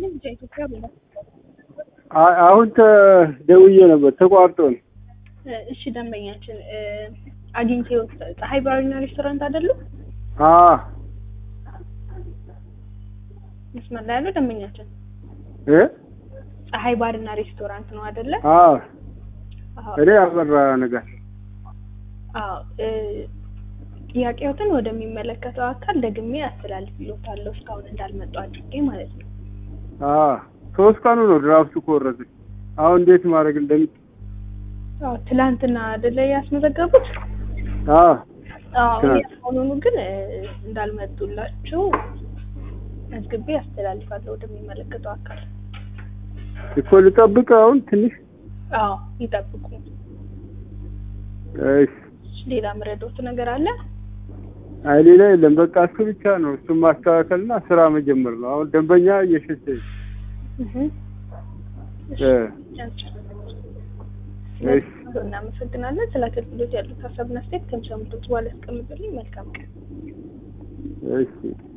ይስጥልኝ። ኢትዮጵያ ብላ አ- አሁን ተደውዬ ነበር ተቋርጦ ነው። እሺ ደንበኛችን አግኝቼው ፀሐይ ባርና ሬስቶራንት አይደሉም? አ መስመር ላይ ያለው ደንበኛችን እ ፀሐይ ባርና ሬስቶራንት ነው አይደለ? አ አዎ እኔ አበራ ነገር አዎ እ ጥያቄዎትን ወደሚመለከተው አካል ደግሜ አስተላልፍልዎታለሁ እስካሁን እንዳልመጡ አድርጌ ማለት ነው። አ ሶስት ቀኑ ነው ድራፍቱ ከወረደ። አሁን እንዴት ማድረግ እንደሚ አዎ ትላንትና አይደለ ያስመዘገቡት? አ አዎ ትናንት። አሁኑኑ ግን እ እንዳልመጡላችሁ መዝግቤ አስተላልፋለሁ ወደሚመለከተው አካል። እኮ ልጠብቅ አሁን ትንሽ አዎ ይጠብቁ። እሺ። ሌላ ምረዶት ነገር አለ? አይ ሌላ የለም። በቃ እሱ ብቻ ነው። እሱን ማስተካከልና ስራ መጀመር ነው። አሁን ደንበኛ እየሸሸ እህ እ እሺ እናመሰግናለን። ስለ አገልግሎት ያሉት ሀሳብና አስተያየት ከምሰሙት በኋላ ያስቀምጡልኝ። መልካም ቀን። እሺ